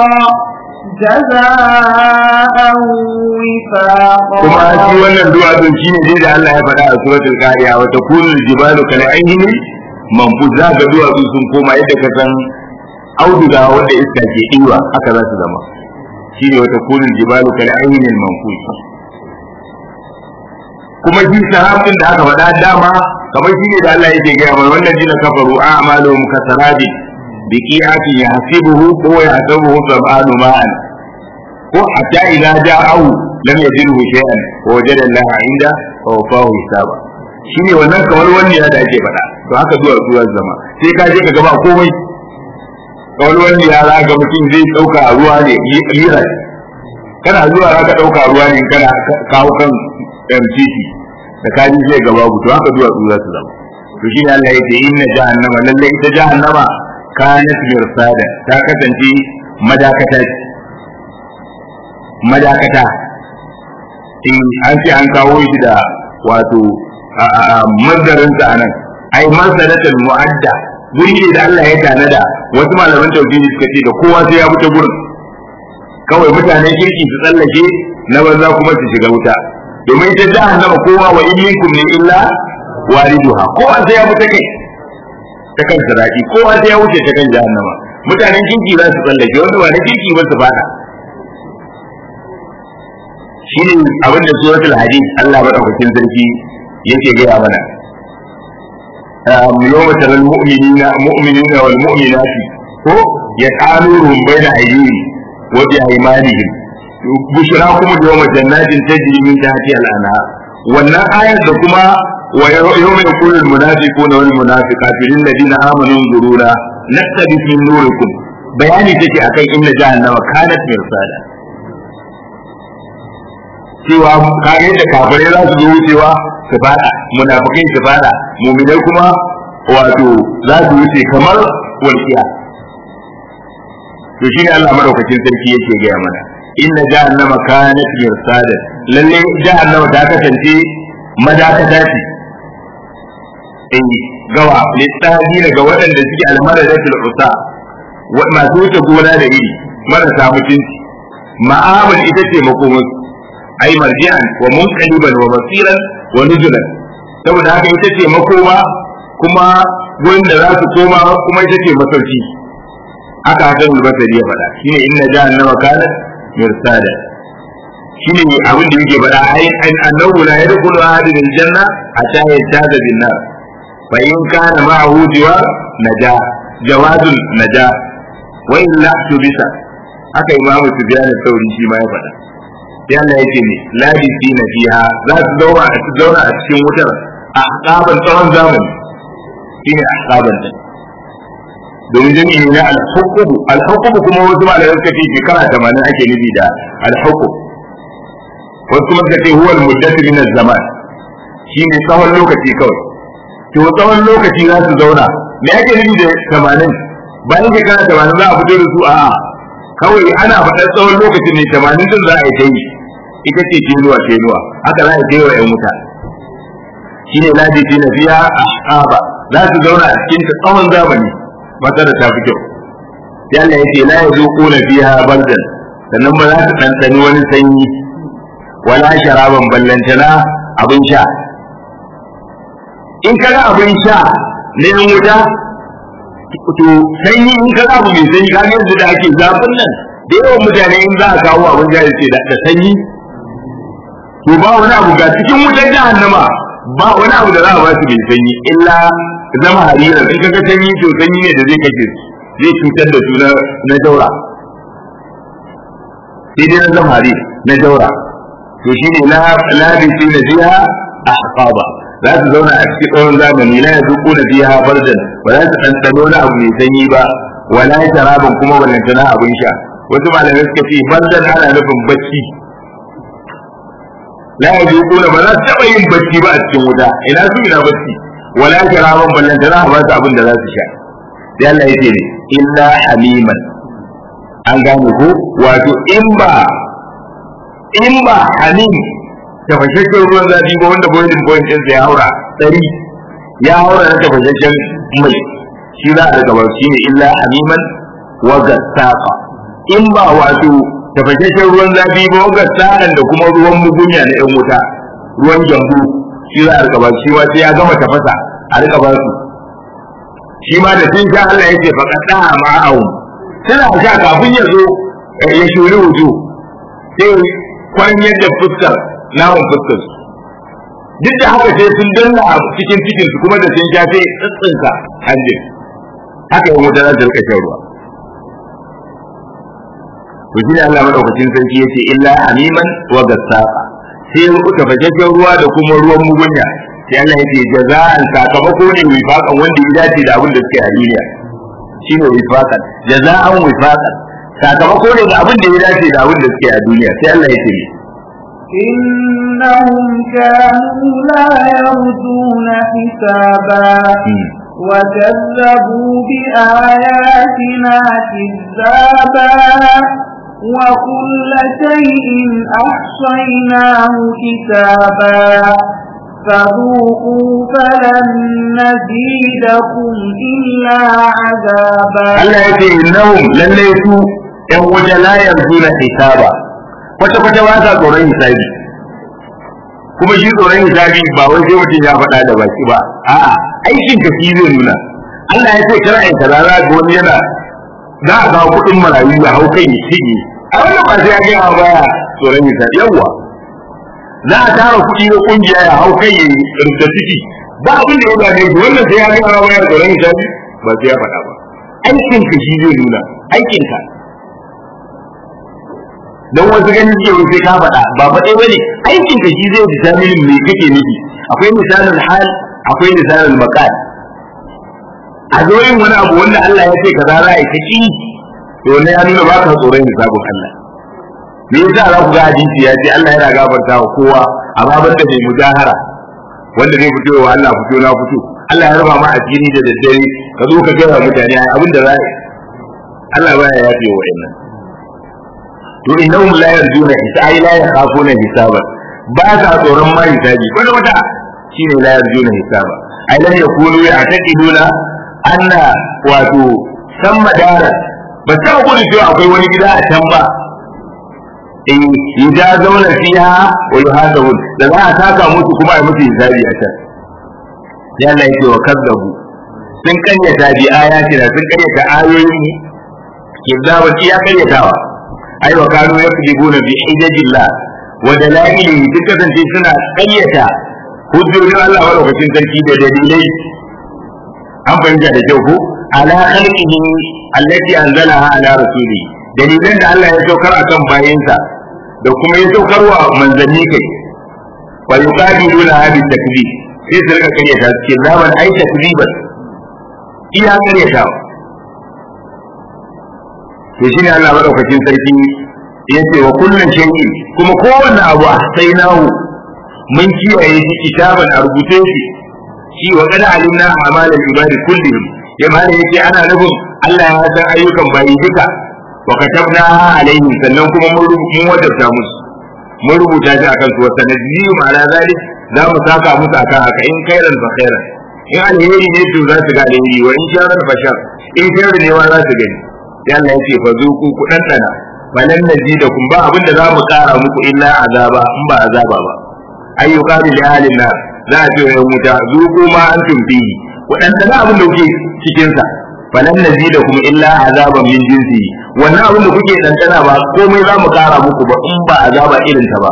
جزاء وفاقا kuma shi wannan duwatsun shi ne dai da Allah ya faɗa a suratul qariya wa takunul jibalu kal ayni manfuz za ga duwatsu sun koma yadda ka san auduga wanda iska ke ɗiwa haka za su zama shi ne wata kunul jibalu kal ayni manfuz kuma shi sahabin da aka faɗa dama kamar shi ne da Allah yake gaya mana wannan jina kafaru a'maluhum kasarabi biqi'atin yahsibuhu ko yahsabuhu sab'anu ma'an ko hatta idza ja'ahu lam yajidhu shay'an wa wajada Allah 'inda wa wafahu hisaba shine wannan kamar wani ya da ake faɗa to haka zuwa zuwa zama sai ka je ka gaba komai kamar wani ya za ga mutum zai ɗauka ruwa ne lira kana zuwa za ka ɗauka ruwa ne kana kawo kan MCC da ka ji zai gaba to haka zuwa zuwa su zama to shine Allah ya ce inna jahannama lalle ita jahannama kanat mirsada ta kasance madakata ce madakata in an ce an kawo shi da wato mazdarin sa anan ai marsadatul mu'adda guri ne da Allah ya tanada wasu malaman tauhidi suka ce da kowa sai ya wuce gurin kawai mutanen kirki su tsallake na banza kuma su shiga wuta domin ita jahannama kowa wa in minkum ne illa wariduha kowa sai ya wuce kai ta kan saraki kowa sai ya wuce ta kan jahannama mutanen kirki za su tsallake wanda ba na kirki ba su fada shine abin da suratul hadid Allah madaukakin sarki yake gaya mana يوم ترى المؤمنين مؤمنين والمؤمنات هو يتعاملهم بين أيديهم وبأيمانهم بشراكم اليوم جنات تجري من تحتها الأنهار wannan ayar da kuma wa yawma yaqulu almunafiquna wal munafiqatu lil ladina amanu zuruna naktabis min nurikum bayani take akan inna jahannama kanat mirsada cewa kage da kafirai za su zo wucewa su fada munafikai su fada mu'minai kuma wato za su wuce kamar walkiya to shine Allah madaukakin sarki yake gaya mana inna jahannama kanat mirsada lalle jahannama ta kasance madakata ce eh gawa littafi daga waɗanda suke almaradatul usa masu wuce gona da iri marasa mutunci ma'amul ita ce makomus ai marji'an wa munqaliban wa basiran wa nujulan saboda haka ita ce makoma kuma gurin da za su koma kuma ita ce masauki haka hakan albasari ya faɗa shine inna jahannama kanat mirsada shine abin da yake faɗa ai an annahu la yadkhulu ahadun aljanna hatta yattaza bin nar fa in kana ma'ahu jiwa naja jawadun naja wa illa tubisa haka imamu sufyan sauri shi ma ya faɗa sai Allah yake ne labisi na fiha za su zauna a zauna a cikin wutar a akaban tsawon zamani shine akaban din domin jami'i ne al-hukum al-hukum kuma wasu malamai suka ce shekara 80 ake nufi da al-hukum wasu kuma suka ce huwa al-muddatu min az-zaman shine tsawon lokaci kawai to tsawon lokaci za su zauna me ake nufi da 80 bayan shekara 80 za a fito da su a'a kawai ana faɗar tsawon lokacin ne 80 din za a yi ta yi ita ce tenuwa tenuwa haka za a yi wa 'yan wuta shine ladi na fiya ahqaba za su zauna a cikin tsawon zamani mata da ta fi kyau sai Allah ya ce la yazuquna fiha bardan sannan ba za su ɗanɗani wani sanyi wala sharaban ballantana abin sha in kaga abin sha na yan wuta to sanyi in kaga abu mai sanyi kaga yanzu da ake zafin nan da yawan mutane in za a kawo abin sha ce da sanyi to ba wani abu ga cikin wutar jahannama ba wani abu da za a ba su mai sanyi illa zama harira in kaga sanyi to sanyi ne da zai kashe su zai cutar da su na jaura sai dai na zama harira na jaura to shi ne labisi na jiha a haƙaba za su zauna a cikin tsawon zamani la yazuqu na fiha bardan ba za su ɗanɗano na abu mai sanyi ba wala sharaban kuma ballantana abin sha wasu malamai suka ce bardan ana nufin bacci la yazuquna ba za su taɓa yin bacci ba a cikin wuta ina su ina bacci wala sharaban ballantana ba su abin da za su sha sai Allah ya ce ne illa hamiman an gane ko wato in ba in ba halim tafashashen ruwan zafi ba wanda boiling point ɗinsa ya haura ɗari ya haura na tafashashen mai shi za a daga ba shi ne illa hamiman wa gassafa in ba wato tafashashen ruwan zafi ba wa gassakan da kuma ruwan mugunya na yan wuta ruwan gyambu shi za a daga ba shi ma sai ya gama tafasa a rika ba su shi ma da sun sha Allah ya ce faƙaɗa ma'a'un tana sha kafin ya zo ya shuri wujo sai kwan yadda fuskar naman fuskar su duk da haka sai sun danna a cikin cikin su kuma da sun sha sai tsitsinka hanjin haka yin wuta za ta rika shan ruwa to shine Allah madaukakin sarki yace illa hamiman wa gassaqa sai ruka fajajjen ruwa da kuma ruwan mugunya sai Allah yace jaza'an sakamako ne wifaqan wanda ya dace da abin da suke a duniya shine wifaqan jaza'an wifaqan sakamako ne da abin da ya dace da abin da suke a duniya sai Allah yace إنهم كانوا لا يرجون حسابا وكذبوا بآياتنا كذابا وكل شيء أحصيناه كتابا فذوقوا فلن نزيدكم إلا عذابا Allah ya ce innahum lalle su ƴan waje la yarjuna hisaba kwata kwata ba sa tsoron hisabi kuma shi tsoron hisabi ba wai sai mutum ya faɗa da baki ba a'a aikin ka shi zai nuna Allah ya ce kira in kaza za ga wani yana za a kawo kuɗin marayu ya hau kai ya shige a wannan ba sai ya gaya baya tsoron hisabi yawwa za a tara kuɗi na kungiya ya hau kai ya rinta ciki ba abin da ya gane shi wannan sai ya gaya baya tsoron hisabi ba sai ya faɗa ba aikin ka shi zai nuna aikin ka don wasu ganin suke wai sai ka faɗa ba faɗe ba ne aikin ka shi zai determine me kake nufi akwai misalin hal akwai misalin maqal a zo yin wani abu wanda Allah ya ce ka za a yi ta ki to ne ya nuna ba ka tsoron hisabin Allah me yasa za ku ga hadisi ya ce Allah yana gafarta wa kowa amma banda mai mujahara wanda zai fito wa Allah fito na fito Allah ya raba ma asiri da daddare ka zo ka gaya mutane abin da za Allah baya yafe wa wa'annan to innahum la yarjuna hisabi la yakhafuna hisaba ba sa tsoron ma hisabi wanda wata shine la yarjuna hisaba ai lam yakunu ya'taqiduna anna wato san madara ba ta gudu cewa akwai wani gida a can ba in idza zauna fiha wa yuhasabun da za a saka musu kuma a musu hisabi a can ya Allah yake wa kazzabu sun kanyata bi ayatina sun kanyata ayoyin mu kizzaban iya karyatawa ai wa kanu yakdibuna bi hijajillah wa dalailihi duk kasance suna kayyata hujjojin Allah madaukakin sarki da dalilai an fahimta da kyau ko ala khalqihi allati anzalaha ala rasuli dalilan da Allah ya saukar akan bayinsa da kuma ya saukar wa manzanni kai wa yuqabiluna hadi takdib sai su rika karyata su ce zaman ai takdiban iya karyatawa to shine Allah madaukakin sarki yace wa kullun shay'in kuma kowanne abu sai nahu mun kiyaye shi kitaban a rubuce shi shi wa kada alimna amalan ibadi kullihim ya mana yace ana nufin Allah ya san ayyukan bayi duka wa katabna alaihim sannan kuma mun mun wajabta musu mun rubuta shi akan su wa sanadiyum ala zalik za mu saka musu akan haka in khairan fa khairan in alheri ne to za su ga alheri wa in sharran fa shar in sharri ne wa za su gani sai Allah ya ce fa zuku ku dandana falan nazidakum ba abinda za mu kara muku illa azaba in ba azaba ba ayyuka li ahlin nar za a ce wa yan wuta zuku ma antum fihi ku dandana abin da kuke cikin sa falan nazidakum illa azaban min jinsi wannan abin da kuke dandana ba komai za mu kara muku ba in ba azaba irin ta ba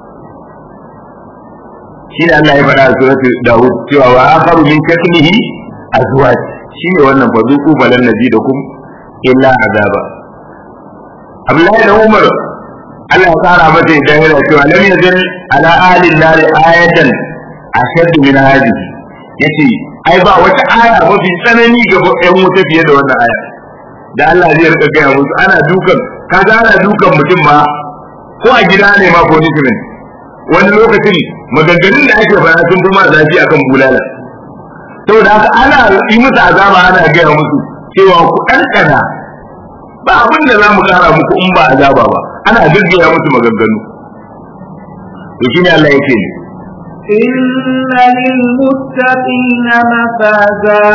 shi ne Allah ya faɗa a suratul Dawud cewa wa akharu min kasmihi azwaj shi ne wannan fa zuku falan nazidakum illa azaba Abdullahi da Umar Allah ya tsara masa idan yana cewa lam yazal ala ahli nar ayatan ashad min hadhihi yace ai ba wata aya mafi tsanani ga ƴan wuta fiye da wannan aya da Allah zai rika gaya musu ana dukan kaga ana dukan mutum ma ko a gida ne ma punishment wani lokacin maganganun da ake fara sun fi ma zafi akan bulala saboda haka ana yi musu azaba ana gaya musu cewa ku ɗanɗana ba abin da za mu kara muku in ba azaba ba ana gaggaya musu maganganu to shine Allah yake ne إن للمتقين مفازا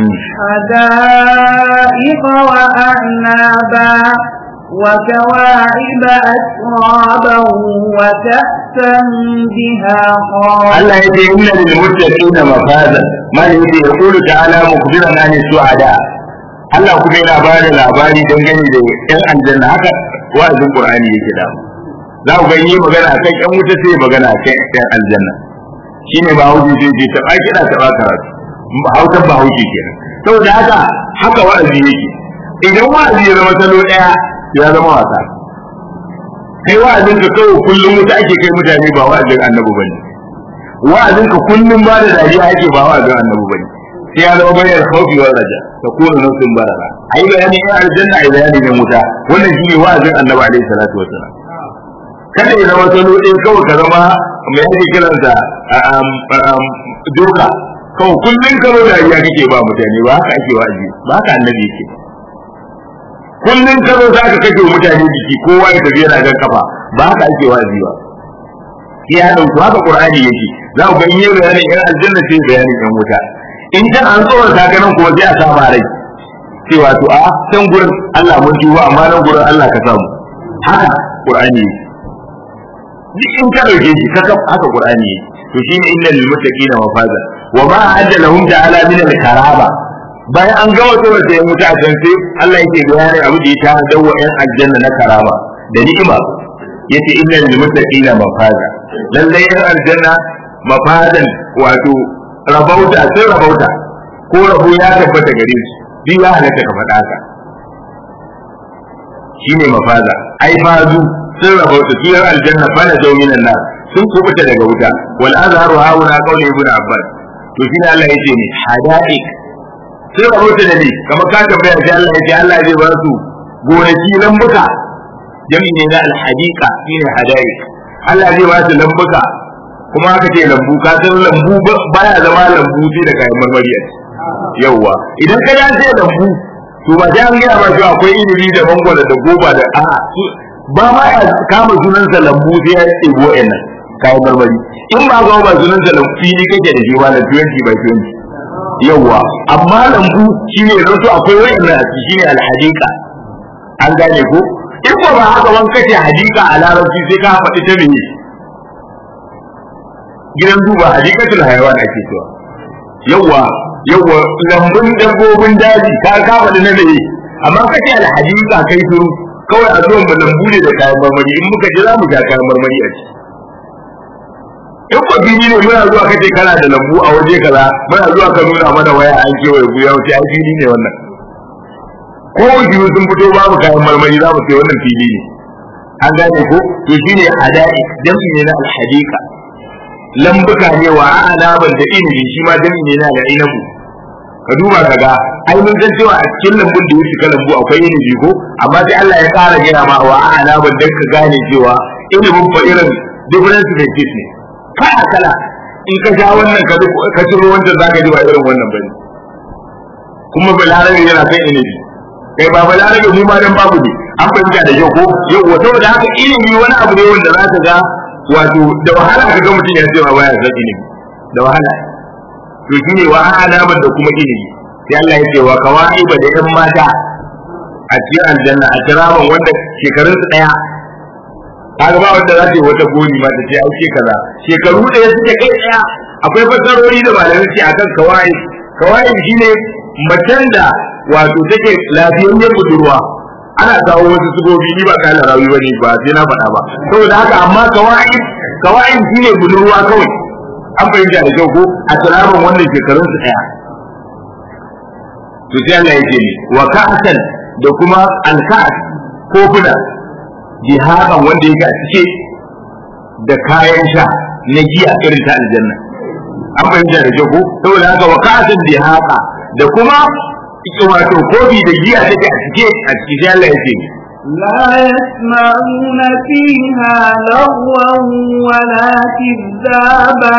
حدائق وأعنابا وكواعب أترابا وكأسا بهاقا Allah yake inna lil muttaqina mafaza man yake yaqulu ta'ala mukhbiran an su'ada Allah kuma yana ba da labari dangane da yan aljanna haka wa'azin Qur'ani yake da za ku ga yi magana akan yan wuta sai magana akan yan aljanna shine ba hauji sai ce ta baki da ta baka hautan ba hauji kenan saboda haka haka wa'azi yake idan wa'azi ya zama salo daya ya zama wasa kai wa'azin ka kawai kullum wuta ake kai mutane ba wa'azin annabi bane wa'azin ka kullum ba da dariya ake ba wa'azin annabi bane sai ya zama bayan khawfi wal raja ta kuma nufin barara ai bayani ya aljanna ai bayani ne wuta wannan shine wa'azin annabi alaihi salatu wasallam kada ya zama salo ɗin kawai ka zama mai yake kiransa doka kawai kullum karo da iya kake ba mutane ba haka ake wa'azi ba haka annabi yake kullum karo za ka kake mutane jiki kowa ya tafi yana jan kafa ba haka ake wa'azi ba sai ya dauki haka qur'ani yake za ku ga in yi bayanin yan aljanna sai bayanin yan wuta in can an tsoron sakanan kuma sai a sama rai cewa to a can gurin Allah mun duba amma nan gurin Allah ka samu haka qur'ani yake duk in ka dauke shi ka haka qur'ani yake to shine innal lil muttaqina mafaza wa ma adda lahum ta'ala min al karaba bayan an gawa to sai muta can sai Allah yake bayanin abu da ya ta dawo yan aljanna na karama da ni'ima yace innal lil muttaqina mafaza lalle yan aljanna mafazan wato rabauta sai rabauta ko rabo ya tabbata gare su duk ya halatta ka faɗa ka shine mafaza ai fazu sun rabauta su yan aljanna fa na zau minan nar sun kubuta daga wuta wal azharu hauna qawli ibn abbas to shi ne Allah yace ne hadaik sun rabauta da ne kamar ka tambaya sai Allah yace Allah zai ba su gonaki lambuka jami'i ne na alhadiqa shine hadaik Allah zai ba su lambuka kuma aka ce lambu ka san lambu baya zama lambu sai da kayan marmari a yawwa idan ka dace lambu to ba sai an gaya ma cewa akwai ilimi da mangwala da goba da a'a ba ma ya kama sunansa lambu sai ya ɗebo nan kayan marmari in ba ga ba sunansa lambu fili kake da shi ba na 20 by 20 yawwa amma lambu shine rasu akwai wayannan a ciki shine alhadiqa an gane ko in ba ba haka ban kace hadika a larabci sai ka faɗi ta me gidan duba hadikatul hayawan ake cewa yawwa yawwa lambun dabbobin daji ka ka faɗi na me amma kace alhadika kai shiru kawai a zuwan lambu ne da kayan marmari in muka je za mu ga kayan marmari a ciki in ba fili ne muna zuwa kace kana da lambu a waje kaza muna zuwa ka nuna mana waya an kewaye guya wuce ai fili ne wannan ko biyu sun fito babu kayan marmari za mu ce wannan fili ne an gane ko to shine hadai jam'i ne na alhadika lambuka ne wa anaban da ilimi shi ma jam'i ne na al'inabu ka duba ka ga ai mun san cewa a cikin lambun da yake ka lambu akwai ilimi ko amma sai Allah ya ƙara gina ma wa anaban dan ka gane cewa ilimin fa irin difference benefits ne kala kala in ka sha wannan ka ka ciro wancan zaka ji ba irin wannan bane kuma balarabe yana kan ilimi kai ba balarabe mu ma dan babu ne an fahimta da yau ko yau wato da haka ilimi wani abu ne wanda za ka ga wato da wahala ka ga mutum ya ce ma baya san ilimi da wahala to shine wa alaman da kuma ilimi sai Allah ya ce wa kawaiba da yan mata a cikin aljanna a kiraman wanda shekarun su daya kaga ba wanda za ta yi wata goni ma ta ce ai ce kaza shekaru ɗaya suke kai daya akwai fasarori da malamai ce akan kawai kawai shine macen da wato take lafiyayyen budurwa ana kawo wasu sugobi ni ba kana rawi bane ba sai na faɗa ba saboda haka amma kawai kawai shine budurwa kawai an fahimta da kyau ko a tsaraban wannan shekarun su daya to sai Allah yake ni wa ka'san da kuma al-ka'as kofuna jihaban wanda yake a cike da kayan sha na giya irin ta aljanna an fahimta da kyau ko saboda haka wa ka'san jihaba da kuma wato kofi da giya take a cike a cike sai Allah yake ni لا يسمعون فيها لغوا ولا كذابا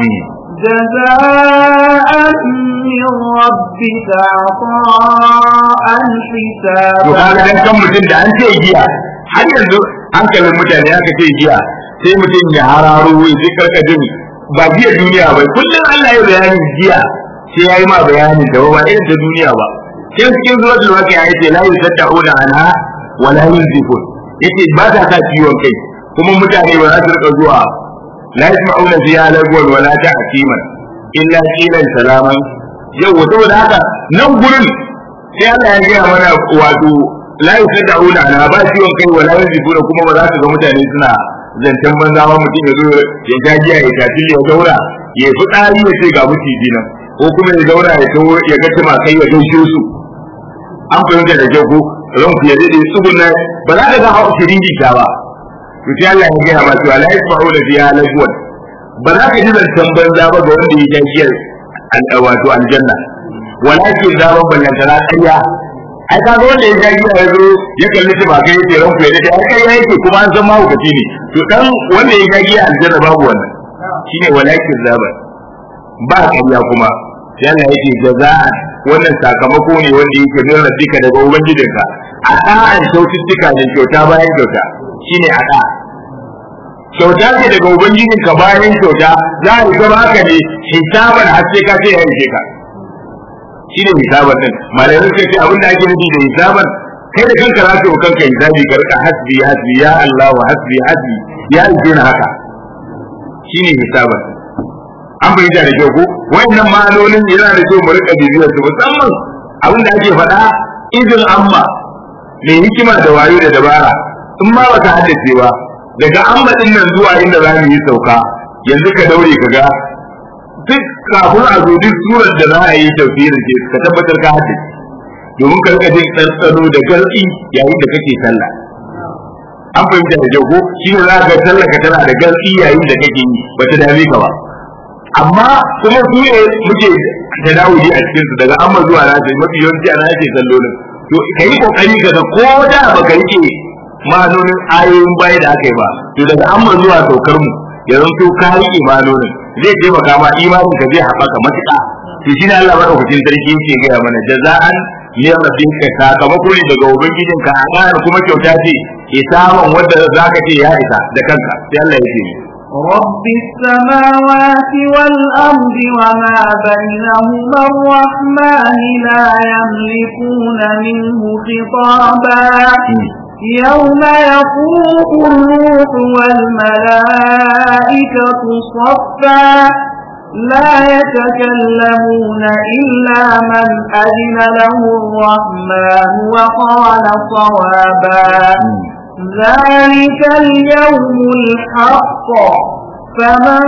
جزاء من ربك عطاء حسابا to kaga dan kan mutum da an ce giya har yanzu hankalin mutane aka ce giya sai mutum ya hararo ya ji karkajin ba giya duniya ba kullum Allah ya bayani giya sai ya yi ma bayanin da ba irin ta duniya ba sai cikin zuwa da wake ya ce la yusadda'una anha wala yunzifun yace ba ta sa ciwon kai kuma mutane ba za su rika zuwa la yasma'una fiha lagwan wala ta'kiman illa qilan salaman yau saboda haka nan gurin sai Allah ya gaya mana wato la yusadda'una ana ba ciwon kai wala yunzifun kuma ba za su ga mutane suna zancen banza ma mutum ya zo ya jajiya ya tafi ya daura ya fi tsari ya ce ga mutiji nan ko kuma ya daura ya tawo ya ga tumakai ya gaishe su an fahimta da kyau ko ran ku ya dade tsugunna ba za ka ga hawa shiriri ta ba to sai Allah ya gaya ma cewa la yasma'una fiha lagwan ba za ka ji zancen banza ba ga wanda ya sha giyar wato aljanna walakin zaban ballantana ƙarya ai ka ga wanda ya sha giya ya zo ya kalli shi ba kai yace ran ku ya dace ai ƙarya yake kuma an san mahaukaci ne to dan wanda ya sha giya aljanna babu wannan shine walakin zaban ba ƙarya kuma sai Allah yake jaza'an wannan sakamako ne wanda yake min rabbika daga ubangijinka a ɗa'an kyaututtuka da kyauta bayan kyauta shine a ɗa kyauta ce daga ubangijinka bayan kyauta za a zama haka ne hisaban har sai ka ce ya rike ka shine hisaban din malamai suka ce abin da ake nufi da hisaban kai da kanka za ka yi kanka hisabi ka rika hasbi hasbi ya Allah wa hasbi hasbi ya rike na haka shine hisaban an fahimta da kyau ko wayannan ma'anonin yana da kyau mu rika bibiyar su musamman abin da ake faɗa izin amma mai hikima da wayo da dabara in ma baka haddace ba daga amma din nan zuwa inda za mu yi sauka yanzu ka daure ka ga duk kafin a zo duk surar da za a yi tafsirin ce ka tabbatar ka haddace domin ka rika jin ɗanɗano da garɗi yayin da kake sallah an fahimta da kyau ko shi ne za ka sallah ka tana da garɗi yayin da kake yi ba ta dame ka ba amma kuma su ne muke da dawudi a cikin su daga amma zuwa na sai mafi yawanci ana yake sallolin to ka yi kokari ka ga ko da baka rike ma'anonin ayoyin baya da aka yi ba to daga amma zuwa saukar mu ya zanto ka rike ma'anonin zai taimaka ma imanin ka zai haɓaka matuƙa to shi ne Allah madaukakin sarki yake gaya mana jaza'an min rabbika sakamako ne daga ubangijinka a ƙara kuma kyauta ce isaman wanda zaka ce ya isa da kanka sai Allah ya ce رب السماوات والأرض وما بينهما الرحمن لا يملكون منه خطابا يوم يفوق الروح والملائكة صفا لا يتكلمون إلا من أذن له الرحمن وقال صوابا ذلك اليوم الحق فمن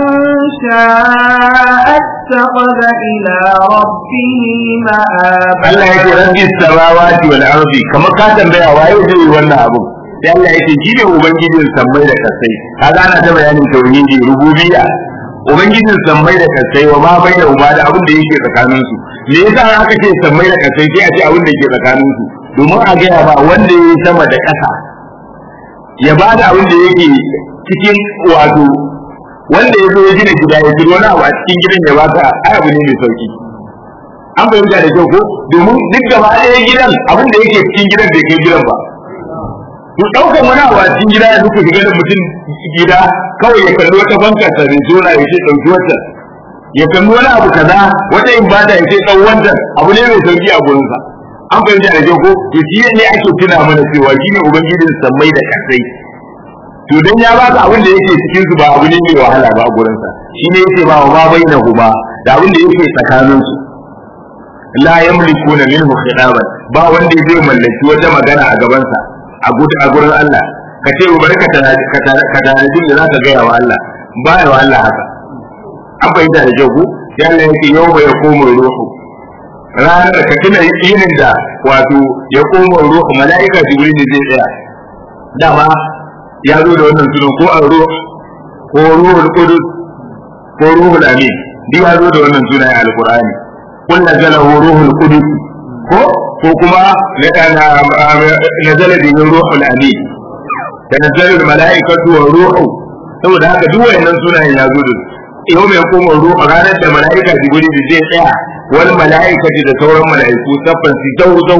شاء اتخذ إلى ربه مآبا Allah ya ce rabbi samawati wal ardi kamar ka tambaya waye zai yi wannan abu sai Allah ya ce shi ne ubangijin sammai da kasai kaga ana ta bayanin tauhidi rububiyya ubangijin sammai da kasai wa ma bai da uba da abin da yake tsakanin su me yasa aka ce sammai da kasai sai a ce abin da yake tsakanin su domin a gaya ba wanda ya yi sama da ƙasa ya ba da abin da yake cikin wato wanda ya zo ya gina gida ya gina wani abu a cikin gidan ya baka ai abu ne mai sauki an fahimta da kyau ko domin duk gaba ɗaya gidan abin da yake cikin gidan bai kai gidan ba to ɗaukan wani abu a cikin gida ya duka shiga da mutum gida kawai ya kalli wata bankar sa da zona ya ce ɗauki wata ya kalli wani abu kaza wata ibada ya ce ɗau wancan abu ne mai sauki a gurinsa an fahimta da kyau ko to shi ne ake tuna mana cewa shi ne ubangijin sammai da kasai to dan ya baka abin da yake cikin su ba abu ne mai wahala ba a gurinsa shi ne yake ba wa ma bainahu ba da abin da yake tsakanin su la yamlikuna minhu khidaban ba wanda zai mallaki wata magana a gabansa a a gurin Allah ka ce bari ka tana ka tana da zaka gaya wa Allah ba ya wa Allah haka an fahimta da kyau ko sai Allah yake yau ya komo ruhu ranar da ka tuna yinin da wato ya komo ruhu mala'ika jibril zai tsaya dama ya zo da wannan sunan ko ar-ruh ko ruhul qudus ko ruhul amin duk ya zo da wannan sunan a alqur'ani kun nazalahu ruhul qudus ko ko kuma nazala bihi ruhul amin tanazzalu al-mala'ikatu wa ruhu saboda haka duk wayannan sunayen ya zo da yau mai koma ruhu ranar da mala'ika jibril zai tsaya wal mala'ikati da sauran mala'iku saffan su zau zau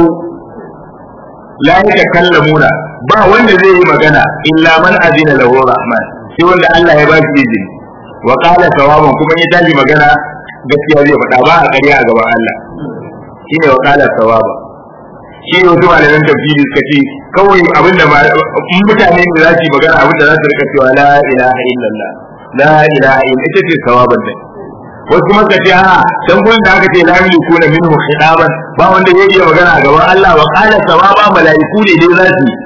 la yatakallamuna ba wanda zai yi magana illa man azina lahu rahman sai wanda Allah ya ba shi izini wa qala sawaban kuma ya tashi magana gaskiya zai faɗa ba a ƙarya a gaban Allah shine wa qala sawaba shi ne wasu malaman tafsiri suka ce kawai abin da mutane ne za su yi magana abin da za su rika cewa la ilaha illallah la ilaha illa ita ce sawaban nan wasu kuma suka ce a can gurin da aka ce la yamliku na minhu khidaban ba wanda zai iya magana a gaban Allah wa qala sawaba malaiku ne dai za su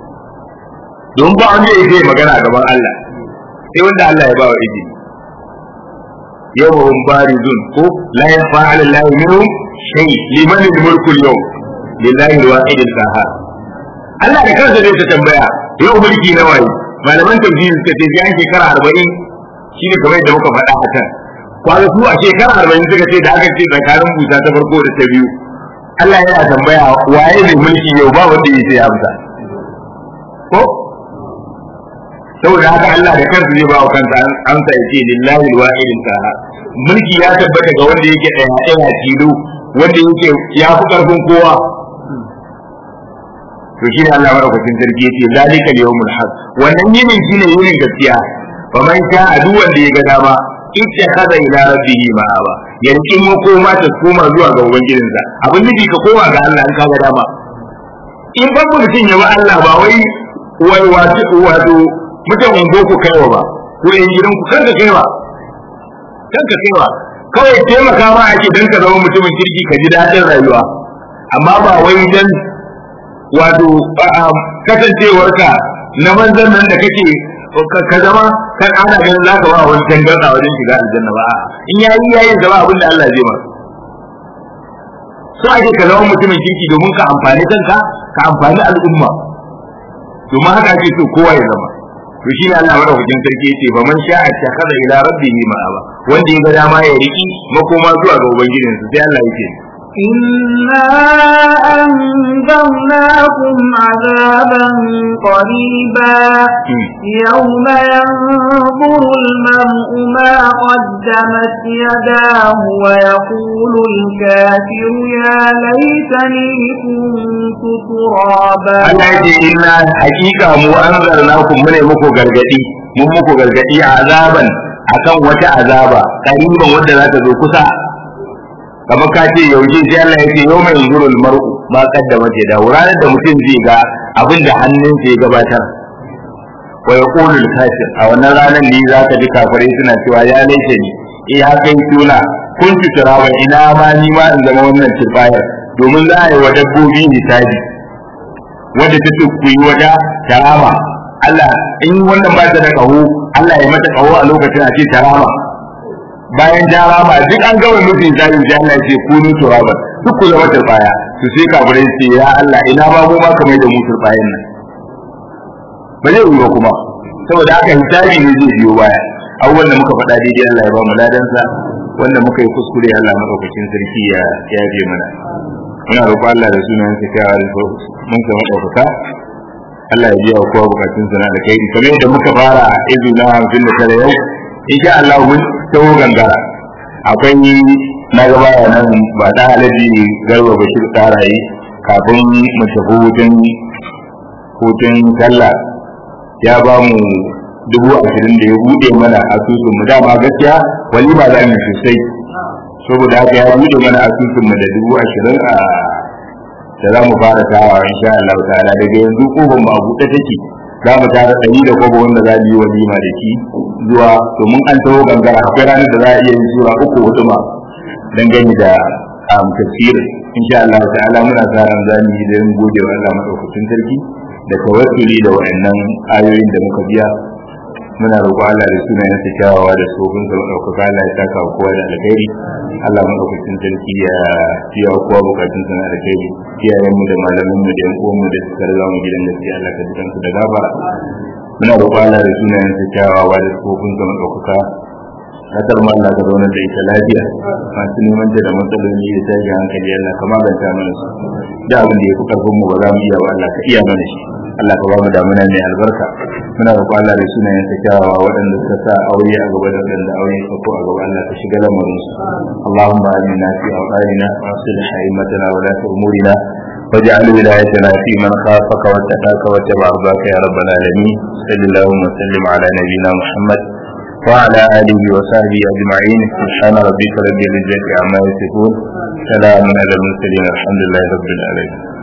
don ba wanda ya iya magana a gaban Allah sai wanda Allah ya ba wa izini yawon barizun ko la yafa ala Allah minhum shay liman al-mulku al-yawm lillahi al-wahid al-qahhar Allah da kansa zai ta tambaya yau mulki na waye malaman tafsiri suka ce bayan shekara arba'in shine kamar yadda muka faɗa a kan kwana su a shekara arba'in suka ce da aka ce tsakanin busa ta farko da ta biyu Allah yana tambaya waye ne mulki yau ba wanda ya sai amsa ko saboda haka Allah da kansa zai ba wa kansa amsa ya ce lillahi alwahidin qahar mulki ya tabbata ga wanda yake ɗaya ɗaya tilo wanda yake ya fi ƙarfin kowa to shi ne Allah madaukakin sarki yace zalika al-yawmul haq wannan yinin shine yinin gaskiya fa man sha adu wanda ya ga dama ittakhadha ila rabbih ma'aba yankin makoma ta koma zuwa ga ubangijinsa abin nufi ka koma ga Allah in ka ga dama in ba mutum ya ba Allah ba wai wai wato wato mutanen boko kaiwa ba ko yan gidan ku kanka kaiwa kanka kaiwa kawai taimaka ma ake dan ka zama mutumin kirki ka ji daɗin rayuwa amma ba wai dan wato kasancewarka na manzan nan da kake ka zama kan ana ganin za ka ba wani tangarda wajen shiga aljanna ba in yayi yayi zama abin da Allah zai ma so ake ka zama mutumin kirki domin ka amfani kanka ka amfani al'umma domin haka ake so kowa ya zama to shi ne Allah madaukakin sarki yace ba man sha'a takhadha ila rabbihi ma'aba wanda ya ga dama ya riki makoma zuwa ga ubangijinsa sai Allah yake إنا أنذرناكم عذابا قريبا يوم ينظر المرء ما قدمت يداه ويقول الكافر يا ليتني كنت ترابا Allah ya ce inna hakika mu anzarnakum mune muku gargadi mun muku gargadi azaban akan wata azaba kariban wanda za ta zo kusa kamar ka ce yaushe sai Allah ya ce yau mai zurul mar'u ma kaddama ce da ranar da mutum zai ga abin da hannunsa ya gabatar wa yaqulu al-kafir a wannan ranar ne za ka ji kafirai suna cewa ya laishe ni eh haka yi tuna kun tutura ina ma ni ma in zama wannan turbayar domin za a yi wa dabbobi hisabi wanda ta ce ku yi wata tarama Allah in wannan ba ta da kaho Allah ya mata kaho a lokacin a ce tarama bayan tarama duk an gama nufin zalim sai Allah ya ce kunu turaba duk ku zama turbaya to sai kafirai ce ya Allah ina ba mu ma kamar da mu turbayan nan ba zai yi ba kuma saboda haka hisabi ne zai biyo baya abubuwan da muka faɗa daidai Allah ya ba mu ladansa wanda muka yi kuskure Allah madaukakin sarki ya yafe mana muna roƙon Allah da sunan sa kyawa da mun sa madaukaka Allah ya biya kowa bukatun sa na da kai kamar yadda muka fara izu na hamsin da tare yau insha Allah mun tawo gangara akwai na gaba nan ba da alaji garba bashir tsarayi kafin mu tafi hutun hutun sallah ya ba mu dubu ashirin da ya buɗe mana asusun mu dama gaskiya walima za mu sosai saboda haka ya buɗe mana asusun mu da dubu ashirin a da za mu fara tawa insha Allah ta'ala daga yanzu kofar mu a buɗe take za mu tara ɗari da kwabo wanda za mu yi walima da shi zuwa domin an taho gangara akwai ranar da za a iya yin sura uku hudu ma dangane da tafsir insha Allah ta'ala muna sa ran za mu yi da gode wa Allah madaukakin sarki da tawassuli da wa'annan ayoyin da muka biya muna roƙo Allah da sunayen sa kyawawa da tsofin sa ɗaukaka Allah ya saka wa kowa da alkhairi Allah madaukakin sarki ya biya wa kowa bukatun sa na alkhairi iyayen mu da malaman mu da yan uwan mu da suka riga mu gidan gaskiya Allah ka jikan su da gafara muna roƙo Allah da sunayen sa kyawawa da tsofin sa ɗaukaka kasar ma Allah ka zauna da ita lafiya masu neman da matsaloli da tashi hankali Allah ka maganta mana su da abin da ya fi karfin mu ba za mu iya ba Allah ka iya mana shi Allah ka ba mu damuna mai albarka muna roƙo Allah da sunayen sa kyawawa waɗanda suka sa aure a gaba da waɗanda aure ka ko a gaba Allah ka shiga lamarin su Allahumma amina fi awqatina wa aslih haymatana wa la umurina واجعل ولايتنا في من خافك واتقاك واتبع رضاك يا رب العالمين صل اللهم وسلم على نبينا محمد وعلى آله وصحبه أجمعين سبحان ربك رب العزة عما يصفون سلام على المرسلين الحمد لله رب العالمين